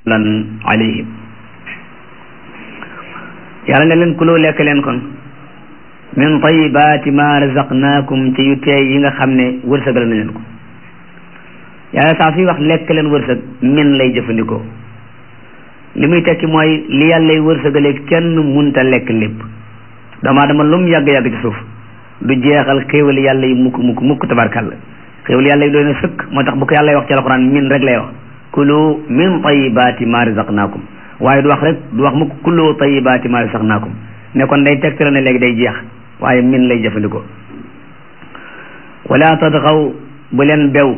lan alayhim yàlla ne leen kuloo lekk leen kon min tayibaati ma razaqnaakum ci yu teey yi nga xam ne wërsëgal na leen ko yàlla saa suy wax lekk leen wërsëg min lay jëfandikoo li muy tekki mooy li yàllay wërsëgalee kenn munta lekk lépp doomu aadama lu mu yàgg-yàgg ci suuf du jeexal xéewal yàlla yi mukk mukk mukk tabarkàlla xéewal yàlla yi doy na sëkk moo tax bu ko yàlla wax ci alxuraan min rek lay wax kulu min tayibaati ma razaqnaakum waaye du wax rek du wax mukk kulu tayibaati ma razaqnaakum ne kon day tegtale ne léegi day jeex waaye min lay jëfandikoo wala tadxaw bu leen bew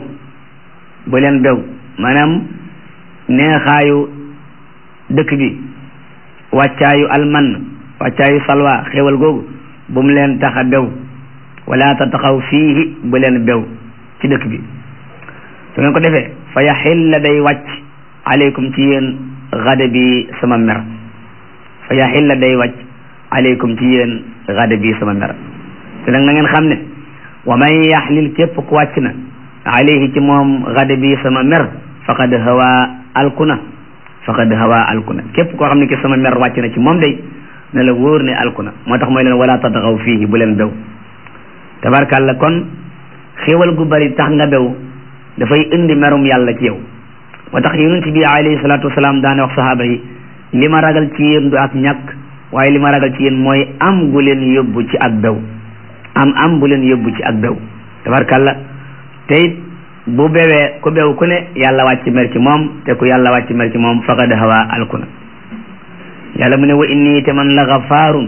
bu leen bew maanaam neexaayu dëkk bi wàccaayu alman wàccaayu salwa xéewal googu bu mu leen tax a bew wala tadxaw fiihi bu leen bew ci dëkk bi su ngeen ko defee fa yaxilla day wàcc aleykum ci yéen gada bi sama mer fa yaxilla day wàcc aleykum ci yéen gada bi sama mer te nag na ngeen xam ne wa man yaxlil képp ku wàcc na alayhi ci moom gada bi sama mer faqad hawa alkuna faqad hawa alkuna képp koo xam ne ki sama mer wàcc na ci moom day ne la wóor ne alkuna moo tax mooy leen wala tadxaw fiihi bu leen bew tabarkàlla kon xéewal gu bari tax nga bew dafay indi merum yàlla ci yow moo tax yonent bi alayhi salaatu wasalaam daane wax sahaaba yi li ma ragal ci yéen du ak ñàkk waaye li ma ragal ci yéen mooy am gu leen yóbbu ci ak bew am am bu leen yóbbu ci ak bew tabarkàlla te it bu bewee ku bew ku ne yàlla wàcc mer ci moom te ku yàlla wàcc mer ci moom faqad hawa alkuna yàlla mu ne wa inni te man la gafaarun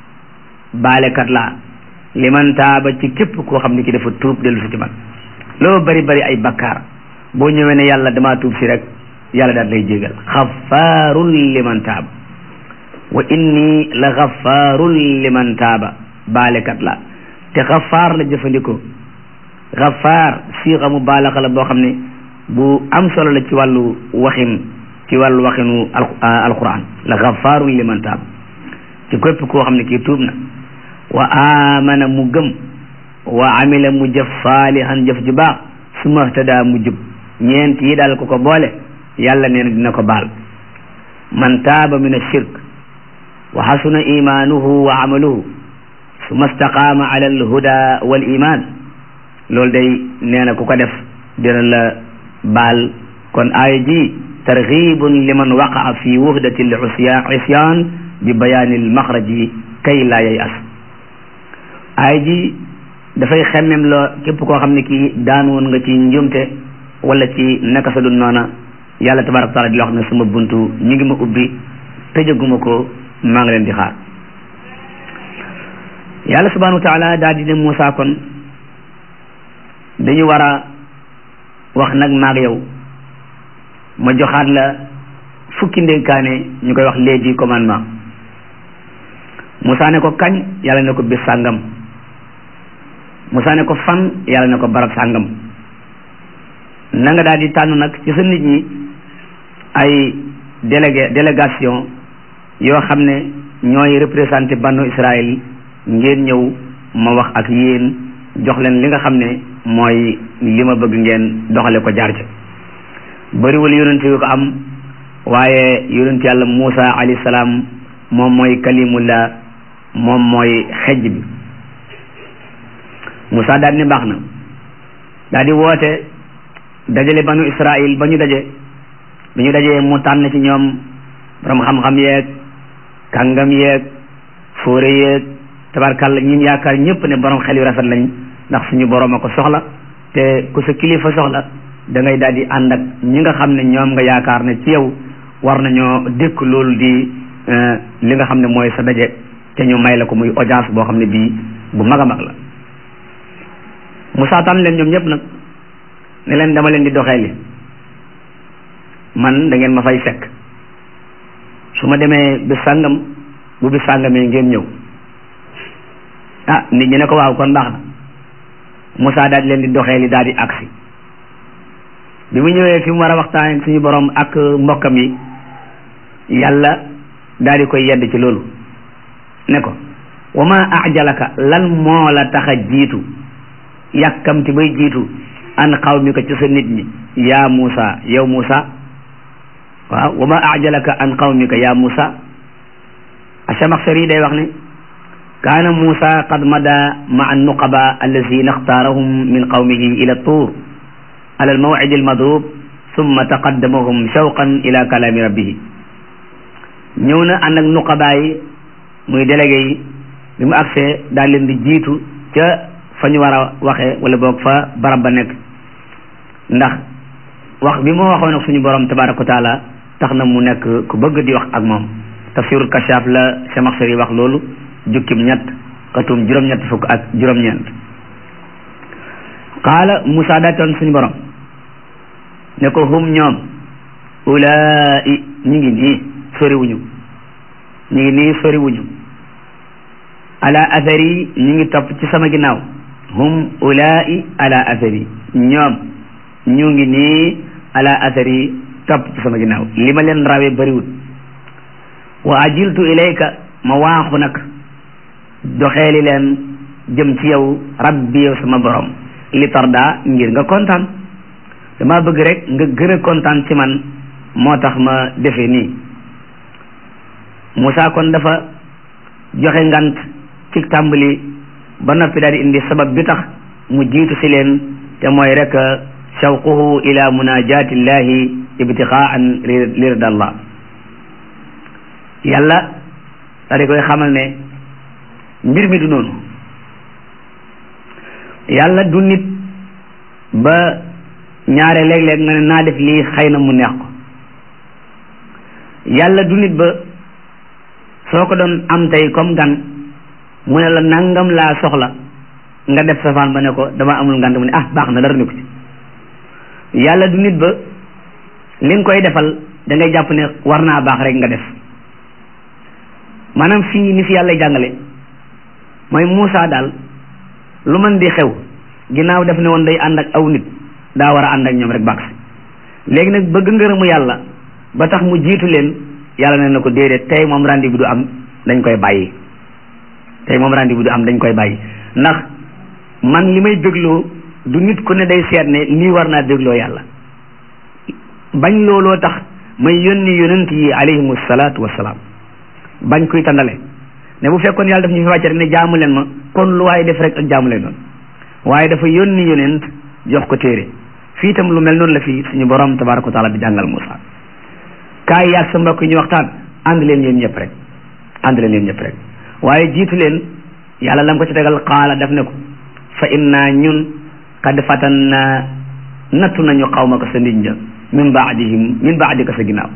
baalekat laa liman taaba ci képp koo xam ne ki dafa tuub dellu si ci man loo bari bari ay bakkaar boo ñëwee ne yàlla damaa tuub si rek yàlla daal lay jégal xafaarun liman taaba wa inni la xafaarun liman taaba baalekat la te xafaar la jëfandikoo xafaar siixa mu baalaxa la boo xam ne bu am solo la ci wàllu waxin ci wàllu waxinu alquran la xafaarun liman taaba ci képp koo xam ne kii tuub na wa amana mu gëm wa amila mu jëf saalihan jëf ju baax su mahtada mu jub ñeent yi daal ko ko boole yàlla nee na dina ko baal man taaba min ashirk wa xasuna imanuhu wa amaluhu suma staqaama ala alhuda wal iman loolu day nee na ku ko def dina la baal kon aaya ji targhibun liman waqaa fi wuhdati l isyan bi bayaani l maxraji kay laa yay as aaya ji dafay xemmem loo képp koo xam ne kii daan woon nga ci njumte wala ci naka sa dul noona yàlla tabaraka taala di la wax ne sama buntu ñu ngi ma ubbi tëjaguma ko maa ngi leen di xaar yàlla subhanahu wa taala daal di ne Moussa kon dañu war a wax nag maag yow ma joxaat la fukki ndénkaane ñu koy wax les dix commandements Moussa ne ko kañ yàlla ne ko bis sàngam Moussa ne ko fan yàlla ne ko barab sàngam na nga daal di tànn nag ci sa nit ñi ay délégué délégation yoo xam ne ñooy représenté banu Israël ngeen ñëw ma wax ak yéen jox leen li nga xam ne mooy li ma bëgg ngeen doxale ko jaar ca bëriwul yonent yu ko am waaye yonent yàlla Moussa alayhi salaam moom mooy kalimullah moom mooy xejj bi Moussa daal ne baax na daal di woote dajale banu Israël ba ñu daje bi ñu dajee mu tànn ci ñoom borom xam-xam yeeg kàngam yeeg fóore yeeg tabarkàlla ñun yaakaar ñëpp ne borom xel yu rafet lañ ndax suñu borom a ko soxla te ku sa kilifa soxla da ngay daal di ànd ak ñi nga xam ne ñoom nga yaakaar ne ci yow war nañoo dékk loolu di li nga xam ne mooy sa daje te ñu may la ko muy audience boo xam ne bii bu mag a mag la Moussa tànn leen ñoom ñëpp nag ne leen dama leen di doxee li man da ngeen ma fay fekk su ma demee bis sàngam bu bis sàngamee ngeen ñëw ah nit ñi ne ko waaw kon baax na Moussa daal di leen di doxee li daal di agsi bi mu ñëwee fi mu war a waxtaan suñu borom ak mbokkam yi yàlla daal di koy yedd ci loolu ne ko wa ma ajalaka lan moo la tax a jiitu yàkkamti bay jiitu an xaw mi ko ci sa nit ñi yaa Moussa yow Moussa waaw wa ma ajalaka an qawmika ya Musa Achamaxsari day wax ne kaana Musa qad mada ma an nuqaba allazina ixtaarahum min qawmihi ila tuur ala almawcid almadrub summa taqaddamahum shawqan ila kalaami rabbihi ñëw na ànd ak nuqabaa yi muy délégué yi bi mu agsee daal leen di jiitu ca fa ñu war a waxee wala boog fa barab ba nekk ndax wax bi moo waxoon ak suñu borom tabaraka wa taala tax na mu nekk ku bëgg di wax ak moom tafsirul kashaaf la Chamaxsari wax loolu jukkim ñett xatum juróom-ñett fukk ak juróom-ñeent qaala Moussa daa toon suñu borom ne ko hum ñoom ulaa'i ñi ngi nii soriwuñu ñi ngi nii soriwuñu ala athari ñi ngi topp ci sama ginnaaw hum ulaa'i ala athari ñoom ñu ngi nii ala athari topp ci sama ginnaaw li ma leen rawee bariwul wa ajiltu ilayka ma waaxu nag doxeeli leen jëm ci yow rabbi yow sama borom li tarda ngir nga kontaan dama bëgg rek nga gën a kontaan ci man moo tax ma defee nii Moussa kon dafa joxe ngant ci tàmbali ba noppi daal di indi sabab bi tax mu jiitu si leen te mooy rek shawquhu ila munajatillahi ibtiqaan li ridallah yàlla daal di koy xamal ne mbir mi du noonu yàlla du nit ba ñaare léeg-léeg nga ne naa def lii xëy na mu neex ko yàlla du nit ba soo ko doon am tey comme gan mu ne la nangam laa soxla nga def safaan ba ne ko dama amul ngant mu ne ah baax na dara ne ko ci yàlla du nit ba li nga koy defal da ngay jàpp ne war naa baax rek nga def maanaam fii ni fi yàlla jàngale mooy Moussa daal lu mën di xew ginnaaw def ne woon day ànd ak aw nit daa war a ànd ak ñoom rek baax si léegi nag bëgg ngërëmu yàlla ba tax mu jiitu leen yàlla ne na ko déedéet tey moom rendez-vous du am dañ koy bàyyi tey moom rendez-vous du am dañ koy bàyyi ndax man li may dégloo du nit ku ne day seet ne lii war naa dégloo yàlla bañ looloo tax may yónni yonent yi alayhimu salaatu wassalaam bañ kuy tàndale ne bu fekkoon yàlla daf ñu fi wàcce rek ne jaamu leen ma kon lu waaye def rek ak jaamu leen doon waaye dafa yónni yonent jox ko téere fii itam lu mel noonu la fii suñu borom tabaraka wa taala di jàngal Moussa kaay yaag sa mbokk yi ñu waxtaan ànd leen yéen ñëpp rek ànd leen yéen ñëpp rek waaye jiitu leen yàlla lam ko ci tegal xaala def ne ko fa inna ñun qad fatanna nattu nañu xawma ko sa nit ña min baadihim min baadika sa ginnaaw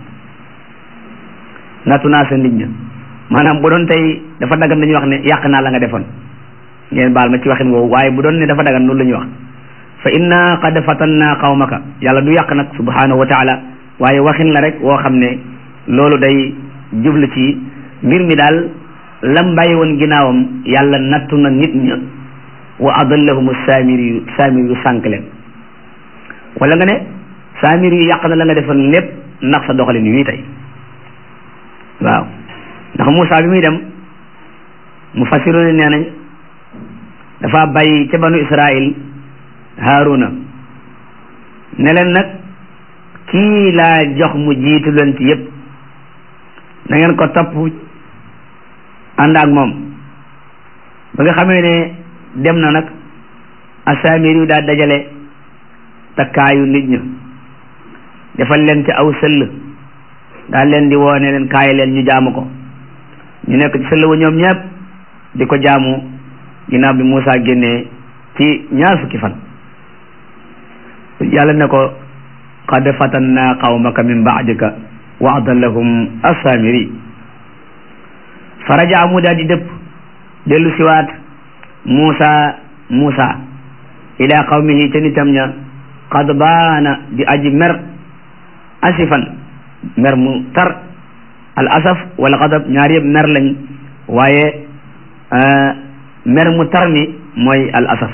nattu naa sa nit ña maanaam bu doon tey dafa dagan dañuy wax ne yàq naa la nga defoon ngeen baal ma ci waxin woowu waaye bu doon ne dafa dagan loolu la ñuy wax fa inna qad fatanna qawmaka yàlla du yàq nag subhanahu wa taala waaye waxin la rek woo xam ne loolu day jublu ci mbir mi daal lam bàyyi woon ginnaawam yàlla nattu na nit ña wa adallahum saamiri yu saamiri yu sànq leen wala nga ne saamiri yu yàq na la nga defoon lépp ndax sa doxalin wii tey waaw ndax Moussa bi muy dem mu fasiru ne nee nañ dafa bàyyi ca banu Israil Haaruna ne leen nag kii laa jox mu jiitu leen ci yépp na ngeen ko topp ànd ak moom ba nga xamee ne dem na nag asaamir yu daa dajale takkaayu nit ña defal leen ci aw sëll daal leen di woone leen kaay leen ñu jaamu ko ñu nekk ci sëll wa ñoom ñëpp di ko jaamu ginnaaw bi Moussa génnee ci ñaar fukki fan yàlla ne ko qad fatanna qawmaka min baadika wa adallahum asaamiri faraja mu daal di dëpp dellu siwaat Moussa Moussa ila qawmihi ca nitam ña qad baana di aji mer asifan mer mu tar al asaf wala xadab ñaar yëpp mer lañ waaye mer mu tar mi mooy al asaf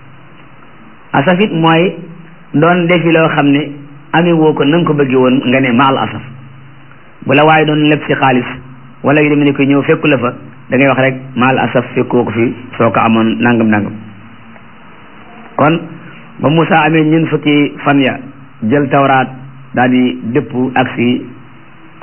asaf it mooy doon defi loo xam ne ami woo ko na nga ko bëggee woon nga ne ma al asaf bu la waaye doon leb si xaalis wala yu demee ne ko ñëw fekku la fa da ngay wax rek ma al asaf fekkoo ko fi soo ko amoon nangam nangam kon ba Moussa amee ñun fukki fan ya jël tawraat daal di dëpp ak si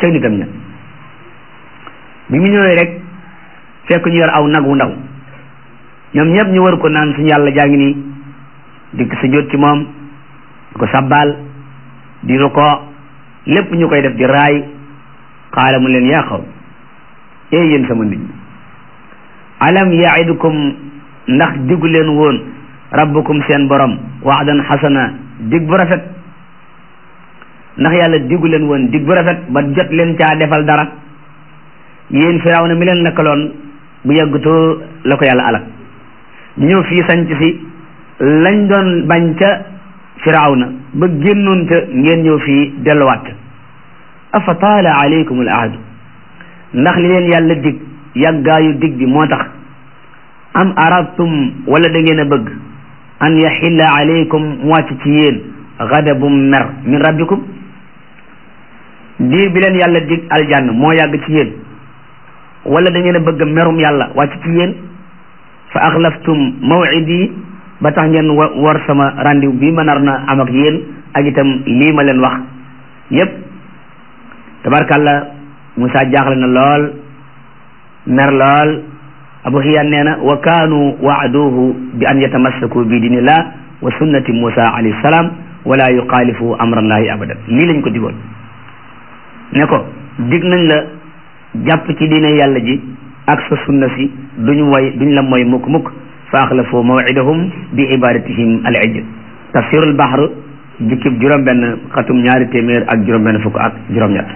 ca nitam ña bi mu ñëwee rek fekk ñu yor aw nag wu ndaw ñoom ñëpp ñu war ko naan suñu yàlla jaa ngi nii dikk sa jot ci moom di ko sabbaal di ko lépp ñu koy def di raay xaala mu leen yaa xaw ee yéen sama nit ñi alam yaidukum ndax diggu leen woon rabbukum seen borom waxdan xasana dig bu rafet ndax yàlla diggu leen woon dig bu rafet ba jot leen caa defal dara yéen firaaw na mi leen nekkaloon bu yàggutoo la ko yàlla alak ñëw fii sanc si lañ doon bañ ca firaaw na ba génnoon ca ngeen ñëw fii delluwaat afa taala alaykum al ahdu ndax li leen yàlla dig yàggaayu dig bi moo tax am aradtum wala da ngeen a bëgg an yaxilla alaykum mu wàcc ci yéen gadabum mer min rabbikum diir bi leen yàlla dig aljann moo yàgg ci yéen wala da ngeen a bëgg merum yàlla wàcc ci yéen fa axlaftum mawidi ba tax ngeen war sama rendez-vous bi ma nar na am ak yéen ak itam lii ma leen wax yépp tabarkàlla Moussa jaaxle na lool mer lool abu xiyaan nee na wa kaanu waaduhu bi an yatamassaku bi dinillah wa sunnati Moussa alayhi salaam wala yuxaalifu amrallahi abadan lii lañ ko digoon ne ko dig nañ la jàpp ci diine yàlla ji ak sa sunna si duñu moy duñ la moy mukk mukk fa axlafu mawidahum bi ibadatihim al ijl tafsirul bahr jukkib juróom benn xatum ñaari téeméer ak juróom benn fukk ak juróom ñett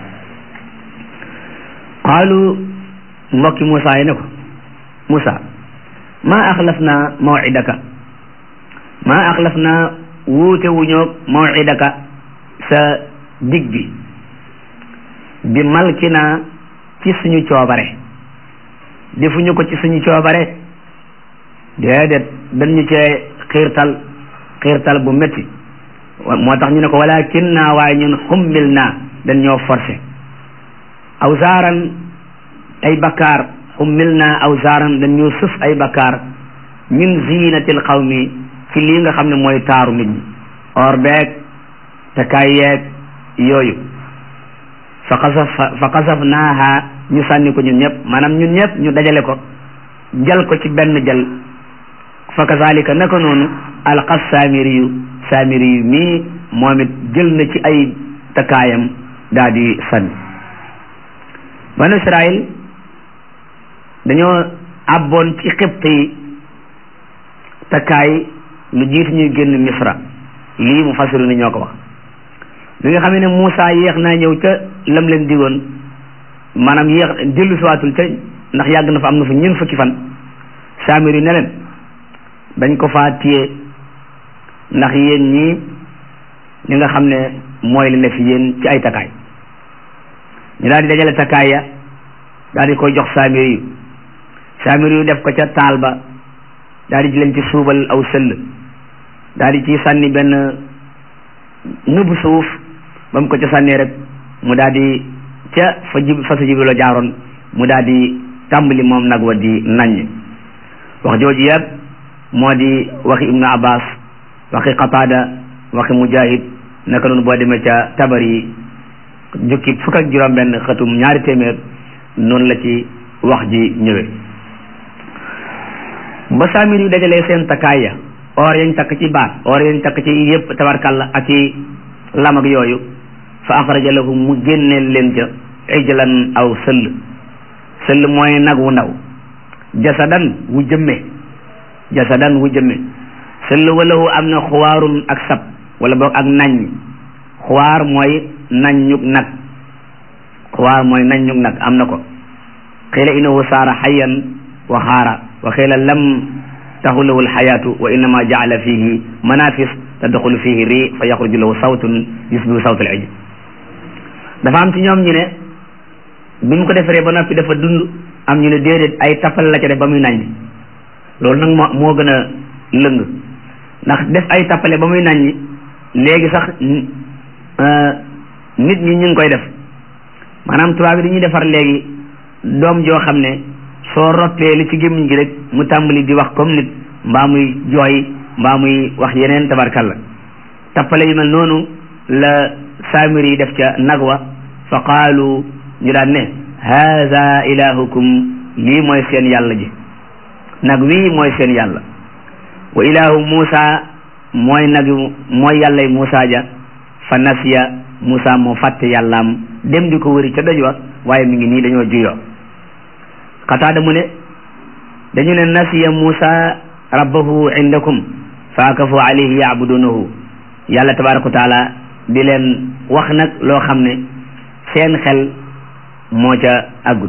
qaalu mbokki Moussa yi ne ko Moussa maa axlaf naa mawidaka maa axlaf naa wuute wuñoog mawidaka sa dig bi bi malki naa ci suñu coobare defuñu ko ci suñu coobare déedéet dañu cee xiirtal xiirtal bu métti moo tax ñu ne ko walakin naa waaye ñun xummil naa dañ ñoo forcé awsaaran ay bakkaar xummil naa awsaaran dañ ñoo sëf ay bakkaar min zinatil xawmi ci lii nga xam ne mooy taaru nit ñi or beeg takaay yeeg yooyu fa xasaf fa xasaf naaha ñu sànni ko ñun ñëpp maanaam ñun ñëpp ñu dajale ko jal ko ci benn jal fa kazalika naka noonu alxas saamiri yu saamiri yu mii moom it jël na ci ay takkaayam daa di sànni banu israil dañoo abboon ci xibt yi takkaay lu jiitu ñuy génn misra lii mu fasiru ni ñoo ko wax bi nga xam ne Moussa yéex naa ñëw ca lam leen digoon maanaam yéex dellu siwaatul ca ndax yàgg na fa am na fa ñeent fukki fan saamir yu ne leen dañ ko faa téye ndax yéen ñii li nga xam ne mooy li ne fi yéen ci ay takkaay ñu daal di dajale takkaay ya daal di koy jox saamir yu saamir yu def ko ca taal ba daal di leen ci suubal aw sëll daal di ci sànni benn nëbb suuf ba mu ko ca sànnee rek mu daal di ca fa jib fa sa jibrilo jaaroon mu daal di tàmbali moom nag wa di naññ wax jooju yëpp moo di waxi ibnu abbas waxi qatada waxi mujahid naka noonu boo demee ca tabar yi jukki fukk ak juróom benn xëtum ñaari téeméer noonu la ci wax ji ñëwee ba saamir yu dajalee seen takkaay ya or yañ takk ci baat or yañ takk ci yëpp tabarkalla ak i lam ak yooyu fa axraja lahum mu génneel leen ca ijlan aw sëll sëll mooy nag wu ndaw jasadan wu jëmme jasadan wu jëmme sëll walahu am na xuwaarun ak sab wala boog ak naññ xuwaar mooy naññug nag xuwaar mooy naññug nag am na ko xiila innahu saara xayan wa xaara wa xiila lam taxulahu alxayaatu wa innama jaala fihi manafis tadxulu fihi ri fa yaxruju lahu sawtun yusbihu sawt al ijl dafa am ci ñoom ñu ne bi mu ko defaree ba noppi dafa dund am ñu ne déedéet ay tappal la ca def ba muy naññ loolu nag moo moo gën a lëng ndax def ay tappale ba muy naññ léegi sax nit ñi ñu ngi koy def maanaam tubaab bi dañuy defar léegi doom joo xam ne soo roppee li ci gémmiñ gi rek mu tàmbali di wax comme nit mbaa muy jooy mbaa muy wax yeneen tabarkalla tappale yu mel noonu la saamir yi def ca nag wa fa qaalu ñu daan ne haza ilahukum lii mooy seen yàlla ji nag wii mooy seen yàlla wa ilahu Muusa mooy nag mooy yàllay Muusa ja fa nasiya Muusa moo fàtte yàllaam dem di ko wëri ca doj wa waaye mi ngi nii dañoo juyoo xataada mu ne dañu ne nasiya Muusa rabbahu indakum fa akafu alayhi yaabudunahu yàlla tabaraka wa taala di leen wax nag loo xam ne seen xel moo ca àggut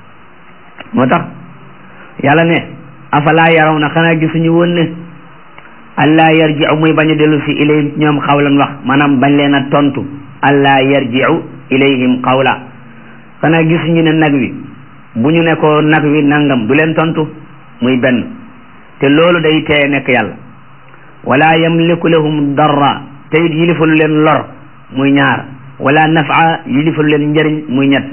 moo tax yàlla ne afalaa yaraw na xanaa gisuñu woon ne allah yarji'u muy bañ a dellu si ilayhim ñoom xawlan wax maanaam bañ leen a tontu allah yarji'u ilayhim xawla xanaa gisuñu ne nag wi bu ñu ne ko nag wi nangam du leen tontu muy benn te loolu day teye nekk yàlla wala yamliku lahum darra te it yilifalu leen lor muy ñaar wala nafa yilifalu leen njëriñ muy ñett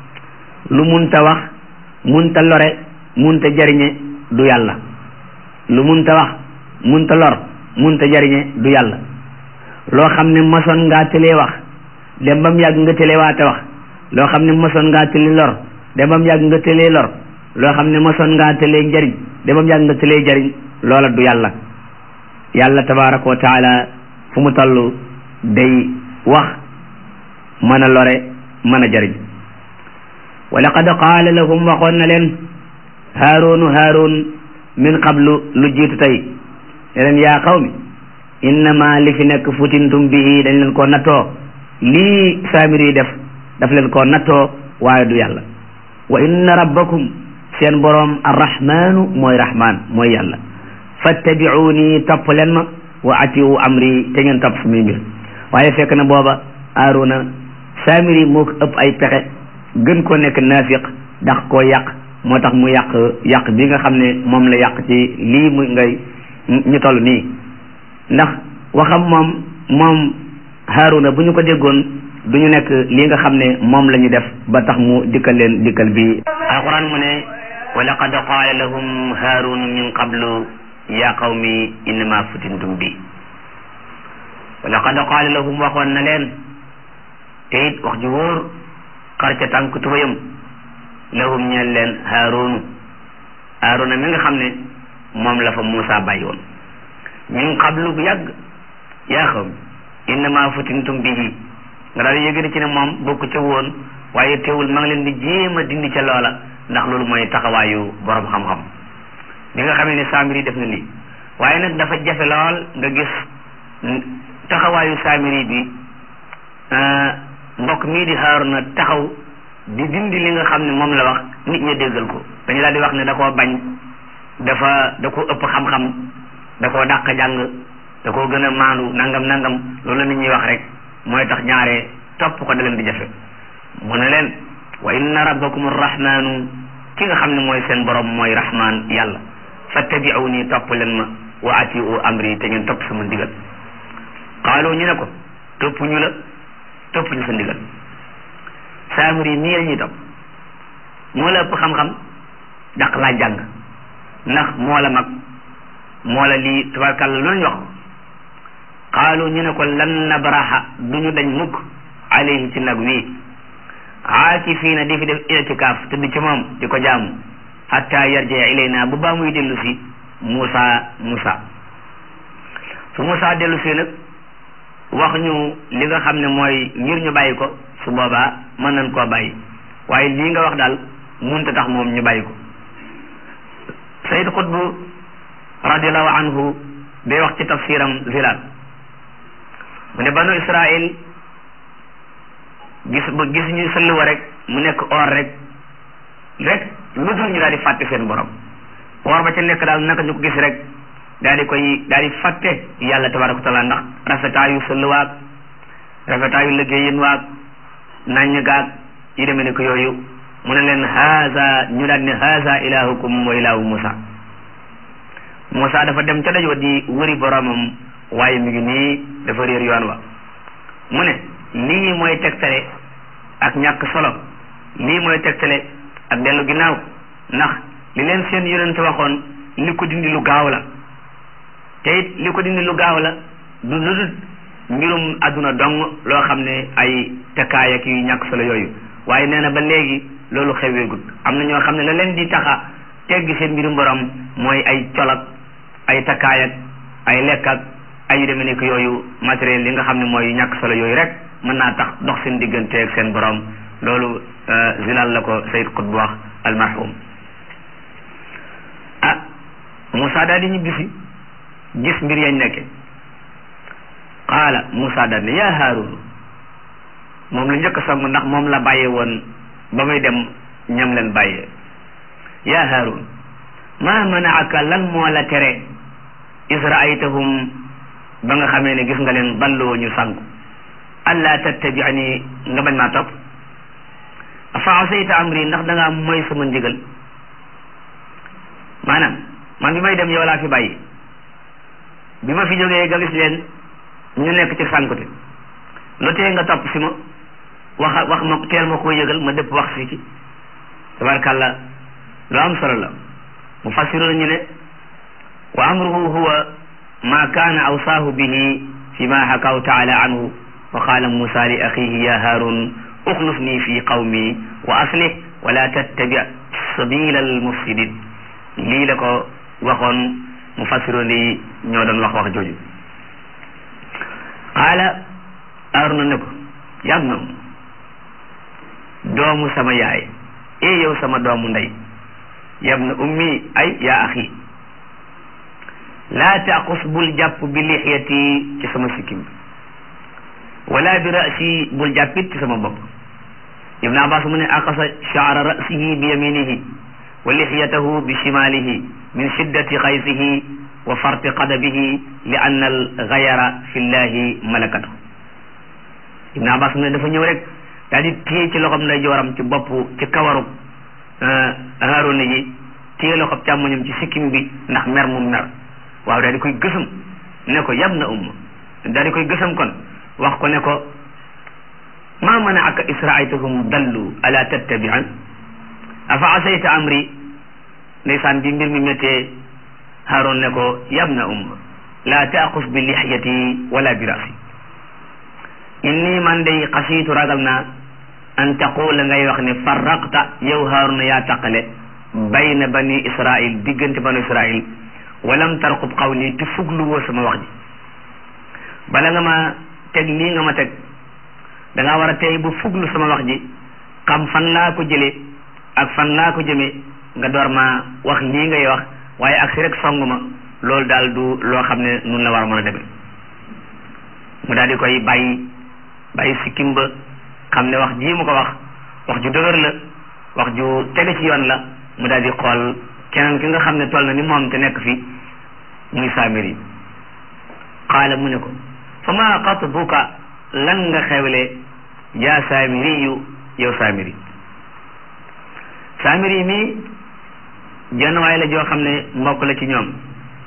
lu munta wax munta lore munta jariñe du yàlla lu munta wax munta lor munta jariñe du yàlla loo xam ne mosoon ngaa tëlee wax dem bam yàgg nga tëlee waate wax loo xam ne mosoon ngaa tëlee lor dem bam yàgg nga tëlee lor loo xam ne mosoon ngaa tëlee njariñ dem bam yàgg nga tëlee jariñ loola du yàlla yàlla tabaraka wa taala fu mu toll day wax mën a lore mën a jariñ wa laqad qaala lahum waxoon na leen haaroonu haaroon min qablu lu jiitu tey ne leen yaa qawmi innama li fi nekk futintum bihi dañ leen koo nattoo lii saamir yi def daf leen koo nattoo waaye du yàlla wa inna rabbakum seen boroom arrahmanu mooy rahman mooy yàlla fattabi'uni topp leen ma wa atiu amri te ngeen topp samay mbir waaye fekk na booba aaruna saamir yi moo ko ëpp ay pexe gën koo nekk naafiq ndax koo yàq moo tax mu yàq yàq bi nga xam ne moom la yàq ci lii mu ngay ñu toll nii ndax waxam moom moom Haaruna bu ñu ko déggoon du ñu nekk lii nga xam ne moom la ñu def ba tax mu dikkal leen dikkal bi alquran mu ne wa laqad qaala lahum haarun min qablu ya qawmi innama futintum bi wa laqad qaala lahum waxoon na leen te it wax ju wóor xar ca tànk tubayam lahum ñeel leen haarunu haaruna mi nga xam ne moom la fa Muusa bàyyi woon min qablu bu yàgg yaa xaw innama futintum bihi nga daal yëgëri ci ne moom bokku ca woon waaye teewul ma ngi leen di jéem a dindi ca loola ndax loolu mooy taxawaayu borom xam-xam bi nga xamee ne saamiri def na lii waaye nag dafa jafe lool nga gis taxawaayu saamiri bi mbokk mii di Haaruna taxaw di dindi li nga xam ne moom la wax nit ña déggal ko dañu daal di wax ne da koo bañ dafa da ko ëpp xam-xam da koo dàq jàng da koo gën a maandu nangam nangam loolu la nit ñuy wax rek mooy tax ñaare topp ko da leen di jafe mu ne leen wa inna rabbakum arrahmanu ki nga xam ne mooy seen borom mooy rahman yàlla fattabi'uni topp leen ma wa atiu amri te ngeen topp sama ndigal qaalu ñu ne ko topp ñu la topp ñu sa ndigal saamiri nii la ñuy topp moo la ëpp xam-xam daq laa jàng ndax moo la mag moo la lii tabarkàlla lu ñu wax qaalu ñu ne ko lan nabraha duñu dañ mukk alayhi ci nag wii aakifiina di fi def itikaaf te di ci moom di ko jaamu hatta yarjee ilayna bu baa muy dellu si Muusa Muusa su Muusa dellu si nag wax ñu li nga xam ne mooy ngir ñu bàyyi ko su boobaa mën nañ koo bàyyi waaye lii nga wax daal munta tax moom ñu bàyyi ko Sayyid Qutb radiallahu anhu day wax ci tafsiram Zilaal mu ne banu Israil gis ba gis ñu sëlluwa rek mu nekk or rek rek lu dul ñu daal di fàtte seen borom or ba ca nekk daal naka ñu ko gis rek daal di koy daal di fàtte yàlla tabaraka wa taala ndax rafetaayu sëlluwaag rafetaayu liggéeyin waag naññ gaag yi demee ne ko yooyu mu ne leen haza ñu daal ne haza ilahukum wa ilahu Musa Musa dafa dem ca daj wa di wëri boromam waaye mi ngi nii dafa réer yoon wa mu ne lii mooy tegtale ak ñàkk solo lii mooy tegtale ak dellu ginnaaw ndax li leen seen yonent waxoon li ko dindi lu gaaw la te it li ko dindi lu gaaw la du lu dul mbirum àdduna dong loo xam ne ay takkaay ak yu ñàkk solo yooyu waaye nee na ba léegi loolu xeweegut am na ñoo xam ne la leen di taxa teggi seen mbirum borom mooy ay colak ay takkaay ak ay lekk ak ay yu demee nekk yooyu matériel yi nga xam ne mooy ñàkk solo yooyu rek mën naa tax dox seen diggante ak seen borom loolu zilal la ko Sayyid Qutb wax almarhum ah Moussa daal di ñibbisi gis mbir yañ nekke qaala Moussa daal ne yaa Haarun moom la njëkk a song ndax moom la bàyyee woon ba muy dem ñam leen bàyyee yaa Haarun maa manaaka lan moo la tere is raaytahum ba nga xamee ne gis nga leen dalloo ñu sànku alla tattabiani nga bañ maa topp afa asayta amri ndax da ngaa mooy sama ndigal maanaam man bi may dem yow laa fi bàyyi bi ma fi jógee nga gis leen ñu nekk ci sànkute lu tee nga topp si ma wax wax ma teel ma ko yëgal ma dëpp wax si ci tabarkàlla lu am solo la mu fassiru ñu ne wa amruhu huwa ma kaana awsaahu bihi fi ma xakaw taala anhu wa qaala musa li axihi ya haarun uxlufni fi qawmi wa aslih wala tattabi sabila almufsidin lii la ko waxoon mu fassiru ni ñoo doon wax wax jooju qaala haaruna ne ko yam na doomu sama yaay e yow sama doomu ndey yab na ummi ay yaa axi laa taqus bul jàpp bi lixyati ci sama sikkim wala bi rasi bul jàppit ci sama bopp ibn abbas mu ne aqasa shaara rasihi bi yaminihi wa lixyatahu bi shimalihi min shiddati xaysihi wa farti qadabihi li anna al gayara fi llahi malakatu ibn abbas mu ne dafa ñëw rek daal di téye ci loxoom nday jooram ci bopp ci kawaru haaruna yi téye loxoom càmmoñam ci sikkim bi ndax mer mu mer waaw daal di koy gësam ne ko yab na umma daal di koy gësam kon wax ko ne ko ma manaaka israaytahum dallu ala tattabian afa asayta amri ndeysaan bi mbir mi méttee Haaroon ne ko yab na umma la taqus bi lixyati wala bi rasi inni man day xasiitu ragal naa an taqula ngay wax ne farraqta yow Haaruna yaa taqale bayna bani israil diggante bani israil walam tarqub qawli te fuglu woo sama wax ji bala nga ma teg lii nga ma teg da nga war a tey bu fuglu sama wax ji xam fan laa ko jëlee ak fan laa ko jëmee nga door ma wax lii ngay wax waaye ak si rek song ma loolu daal du loo xam ne nun la war a mën a demee mu daal di koy bàyyi bàyyi sikkim ba xam ne wax jii mu ko wax wax ju dëgër la wax ju tege ci yoon la mu daal di xool keneen ki nga xam ne toll na ni moom te nekk fi muy saamiri qaala mu ne ko fa ma xatbuka lan nga xewle yaa saamiriyu yow saamiri saamiri mi jenn waay la joo xam ne mbokk la ci ñoom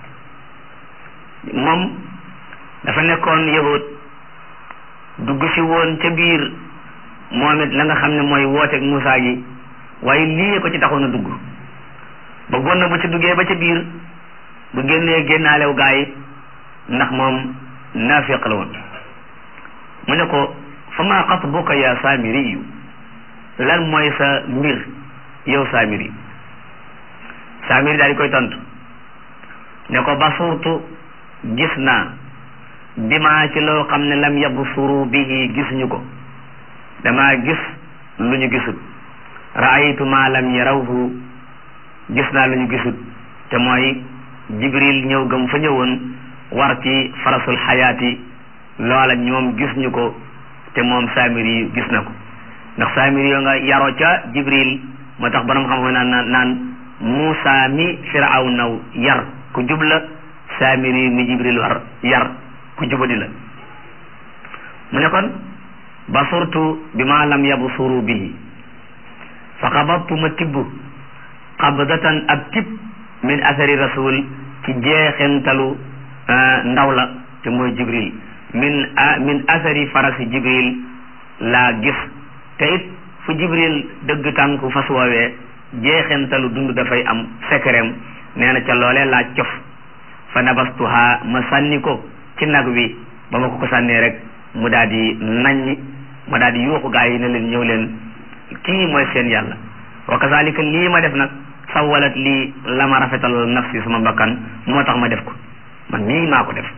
moom dafa nekkoon yahud dugg si woon ca biir moom it la nga xam ne mooy wooteeg Moussa gi waaye lii ko ci taxoon a dugg bëggoon na bu ci duggee ba ca biir bu génnee génnaalew gaa yi ndax moom naafiq la woon mu ne ko fa maa xatbuka ya saamiriyu lan mooy sa mbir yow saamiri saamiri daal di koy tontu ne ko basurtu gis naa bi maa ci loo xam ne lam yabsuru bihi gisuñu ko damaa gis lu ñu gisut raaytu ma lam yarawhu gis naa lu ñu gisut te mooy jibril ñëw gëm fa ñëwoon war ci farasul xayaati loola ñoom gis ñu ko te moom saamiri yi gis na ko ndax saamiri yoo nga yaroo ca jibril moo tax borom xam naan naan naan Muusa mi firaw naw yar ku jubla saamiri mi jibril war yar ku jubadi la mu ne kon basurtu bi ma lam yabsuru bihi fa xabattu ma tibb qabdatan ab tib min athari rasul ci jeexentalu ndaw la te mooy jibril min min athari farasi jibril laa gis te it fu jibril dëgg tànku fas woowee jeexentalu dund dafay am sekkereem nee na ca loolee laa cof fa nabastuha ma sànni ko ci nag wi ba ma ko ko sànnee rek mu daal di naññi ma daal di yuuxu gaa yi ne leen ñëw leen kii mooy seen yàlla wa kazalika lii ma def nag sawalat lii la ma rafetal nafsi sama bakkan moo tax ma def ko man mii maa ko def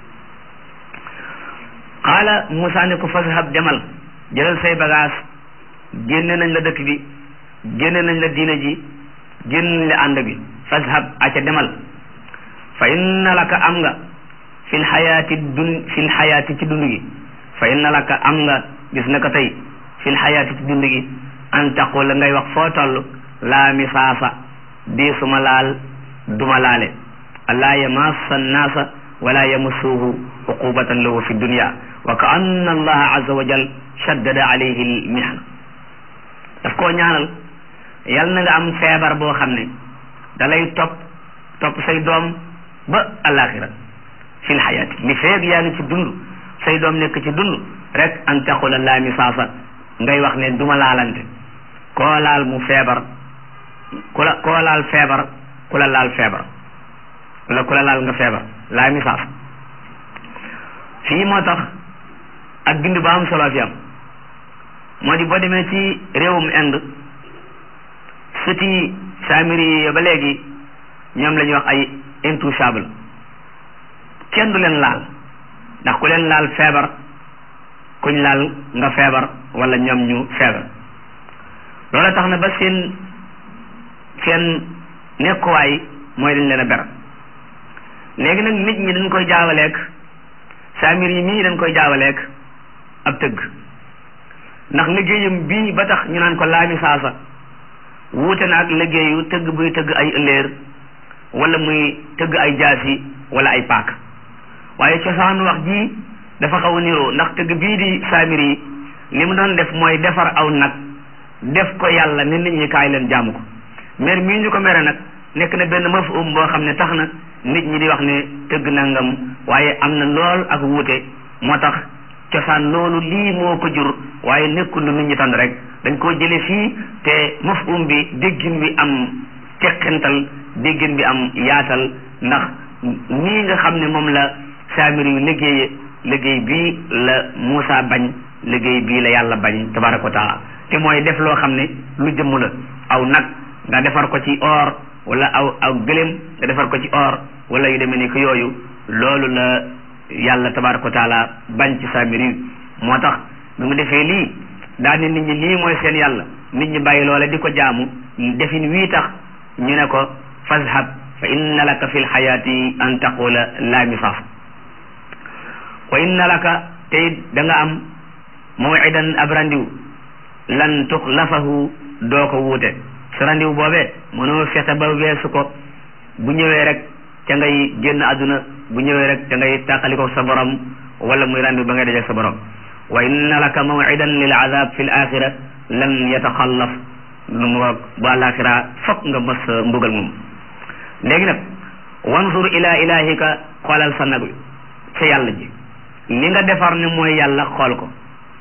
qaala Moussa ne ko fashab demal jëlal say bagage génne nañ la dëkk bi génne nañ la diina ji génne nañ la ànd bi fashab aca demal fa inna laka am nga fil xayaati dun fil xayaati ci dund gi fa inna laka am nga gis na ko tey fil xayaati ci dund gi an taqula ngay wax foo toll laa misaasa dee suma laal duma laale allaa yamassa annaasa wala yamassuhu uqubatan lahu fi dunya wa ka anna allaha azza wa jal shaddada alayhi al mihna daf koo ñaanal yal na nga am feebar boo xam ne da lay topp topp say doom ba alaxira fi l xayaati li feeg yaa ngi ci dund say doom nekk ci dund rek an taqula laa misaasa ngay wax ne duma laalante koo laal mu feebar ku la koo laal feebar ku la laal feebar wala ku la laal nga feebar laa misaasa fii moo tax ak bind ba am solo fi am moo di boo demee ci réewum Inde sëti saamiri yi ba léegi ñoom la ñuy wax ay intouchable kenn du leen laal ndax ku leen laal feebar kuñ laal nga feebar wala ñoom ñu feebar loola tax na ba seen seen nekkuwaay mooy dañ leen a ber léegi nag nit ñi dañ koy jaawaleek saamir yi mii dañ koy jaawaleek ab tëgg ndax liggéeyam bii ba tax ñu naan ko laami saasa wuute na ak liggéeyu tëgg buy tëgg ay ëlléer wala muy tëgg ay jaasi wala ay paak waaye cosaan wax ji dafa xaw a niroo ndax tëgg bii di saamir yi li mu doon def mooy defar aw nag def ko yàlla ne nit ñi kaay leen jaamu ko mer mii ñu ko mere nag nekk na benn mafhum boo xam ne tax na nit ñi di wax ne tëgg nangam waaye am na lool ak wuute moo tax cosaan loolu lii moo ko jur waaye nekkul lu nit ñi tànn rek dañ koo jële fii te mafhum bi déggin bi am teqental déggin bi am yaatal ndax nii nga xam ne moom la saamir yu liggéeye liggéey bii la Muusa bañ liggéey bii la yàlla bañ tabaraka wa taala te mooy def loo xam ne lu jëmm la aw nag nga defar ko ci or wala aw aw gëléem nga defar ko ci or wala yu demee ni ko yooyu loolu la yàlla tabaraka wa taala bañ ci saamir yi moo tax bi mu defee lii daal ni nit ñi lii mooy seen yàlla nit ñi bàyyi loola di ko jaamu defin wii tax ñu ne ko fazhab fa inna laka fi lxayaati an taqula la misaaf wa inna laka tey da nga am mawidan ab randiw lan tuxlafahu doo ko wuute sa randiw boobee mënoo fexe ba weesu ko bu ñëwee rek ca ngay génn àdduna bu ñëwee rek ca ngay tàqaliko sa borom wala muy randiw ba ngay dajeg sa borom wa inna laka mawidan lil azab fi l axira lan yataxallaf lu mu wax bu àlaxira fokk nga mos mbugal moom léegi nag wansur ila ilahika xoolal sa nag wi sa yàlla ji li nga defar ne mooy yàlla xool ko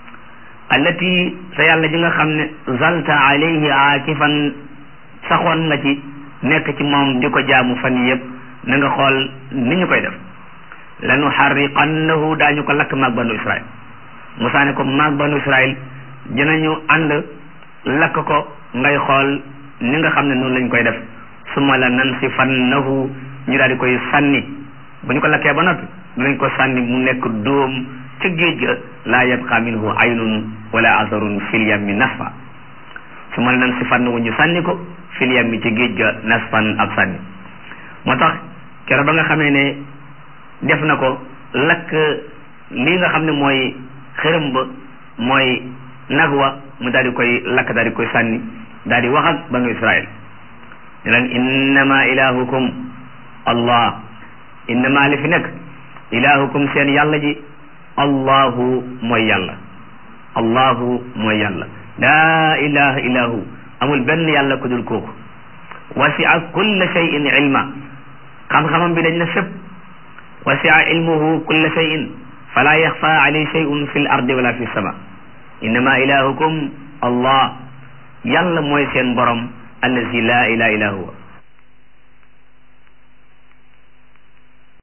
allati sa yàlla ji nga xam ne zalta alayhi aakifan saxoon nga ci nekk ci moom di ko jaamu fan yëpp na nga xool ni ñu koy def lanu xarriqannahu daañu ko lakk maag banu israil Musaa ne ko maag banu israil dinañu ànd lakk ko ngay xool ni nga xam ne noonu lañ koy def summa la nansifannahu ñu daal di koy sànni bu ñu ko lakkee ba noppi dinañ ko sànni mu nekk dóom ca géej ga laa yabqa minhu aynun wala asarun fil yammi nasfa summa la nansifannahu ñu sànni ko fil yammi ci géej ga nasfan ab sànni moo tax keroog ba nga xamee ne def na ko lakk lii nga xam ne mooy xërëm ba mooy nag wa mu daal di koy lakk daal di koy sànni daal di wax ak banu israil ne leen innama ilahukum allah innama li fi nekk ilahukum seen yàlla ji allahu mooy yàlla allahu mooy yàlla laa ilaha illahu amul benn yàlla ku dul kooku wasia kulla shay'in ilma xam-xamam bi dañ na fépp wasia ilmuhu kulla shay'in fala yaxfa alayhi shay'un fi l ardi wala fi sama innama ilahukum allah yàlla mooy seen borom allazi la ilaha illa huwa